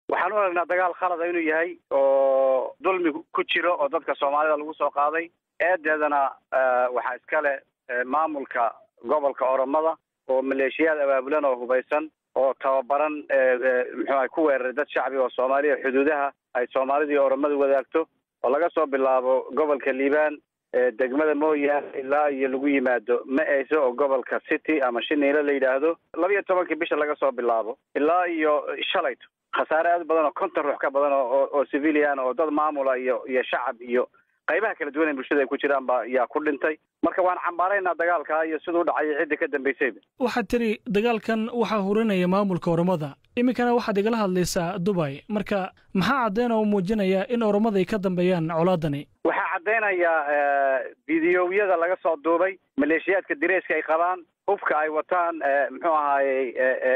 waxaan u aragnaa dagaal khalada inuu yahay oo dulmi ku jiro oo dadka soomaalida lagu soo qaaday eedeedana waxaa iskale maamulka gobolka oromada oo maleeshiyaad abaabulan oo hubaysan oo tababaran muxuuaha ku weeraray dad shacbi oo soomaaliya xuduudaha ay soomaalida iyo oromadu wadaagto oo laga soo bilaabo gobolka liibaan degmada mooyaane ilaa iyo lagu yimaado ma-eyso oo gobolka city ama shiniilo la yidhaahdo laba iyo tobankii bisha laga soo bilaabo ilaa iyo shalayto khasaare aad badan oo konton ruux ka badan oo oo civilian oo dad maamula iyo iyo shacab iyo qaybaha kala duwan ee bulshada ay ku jiraan ba yaa ku dhintay marka waan cambaaraynaa dagaalka iyo siduu dhacay ciddii ka dambaysayba waxaad tiri dagaalkan waxaa hurinaya maamulka oromada iminkana waxaad igala hadlaysaa dubay marka maxaa caddeyn oo muujinaya in oromada ay ka dambeeyaan colaadani waxaa caddaynayaa fideowyada laga soo duubay maleeshiyaadka direyska ay qabaan hubka ay wataan muxuu ahaayey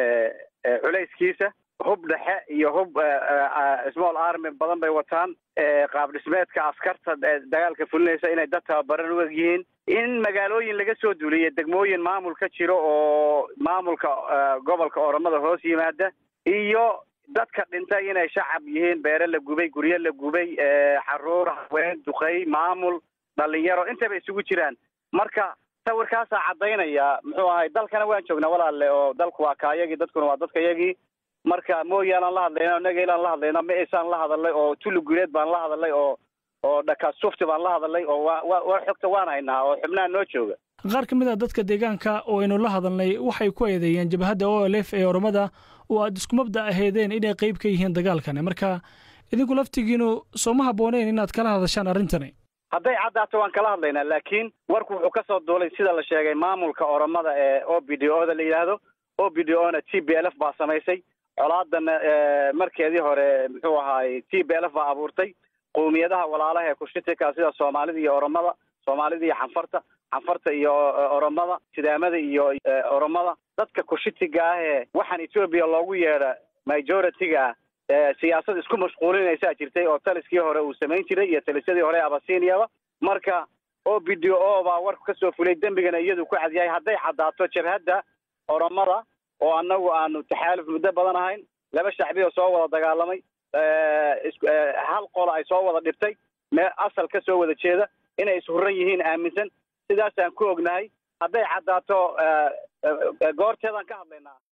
culayskiisa hub dhexe iyo hub small army badan bay wataan qaab dhismeedka askarta dagaalka fulinaysa inay dad tababaran u eg yihiin in magaalooyin laga soo duuliya degmooyin maamul ka jiro oo maamulka gobolka oromada hoos yimaada iyo dadka dhintay inay shacab yihiin beere la gubay guryo la gubay xaruur haween duqey maamul dhalinyaro intaba isugu jiraan marka sawirkaasaa caddaynaya muxuu ahay dalkana waan joognaa walaalle oo dalku waa kaayagii dadkuna waa dadkayagii marka mooyaalaan la hadlayna nagailaan la hadlayna ma isaan la hadalnay oo tuli guuleed baan la hadalnay oo oo dhakaasufti baan la hadalnay oo wa wa war xogta waan haynaa oo xubnaha noo jooga qaar ka mid a dadka deegaanka oo aynu la hadalnay waxay ku eedeeyeen jabhadda o l f ee oromada oo aad isku mabda aheedeen inay qayb ka yihiin dagaalkani marka idinku laftigiinu sooma habbooneyn inaad kala hadashaan arrintani hadday caddaato waan kala hadlaynaa laakiin warku wuxuu ka soo duulay sida la sheegay maamulka oromada ee o b d o da la yidhaahdo o b d o na t b l f baa samaysay colaadana markeedii hore muxuu ahaayey t b l f baa abuurtay qowmiyadaha walaalaha ee kushitika sida soomaalida iyo oromada soomaalida iyo xanfarta xanfarta iyo oromada sidaamada iyo oromada dadka kushitiga ah ee waxaan etoobiya loogu yeedha majority-ga ah siyaasad isku mashquulinaysaa jirtay oo taliskii hore uu samayn jiray iyo talisyadii hore abasiniaba marka o b d o baa warku kasoo fulay dembigana iyadu ku cadyahay hadday caddaato jabhadda oromada oo annagu aanu taxaaluf muddo badan ahayn laba shacbi oo soo wada dagaalamay hal qola ay soo wada dhibtay mee asal ka soo wada jeeda inay ishurran yihiin aaminsan sidaasaan ku ognahay hadday caddaato goorteedaan ka hadlaynaa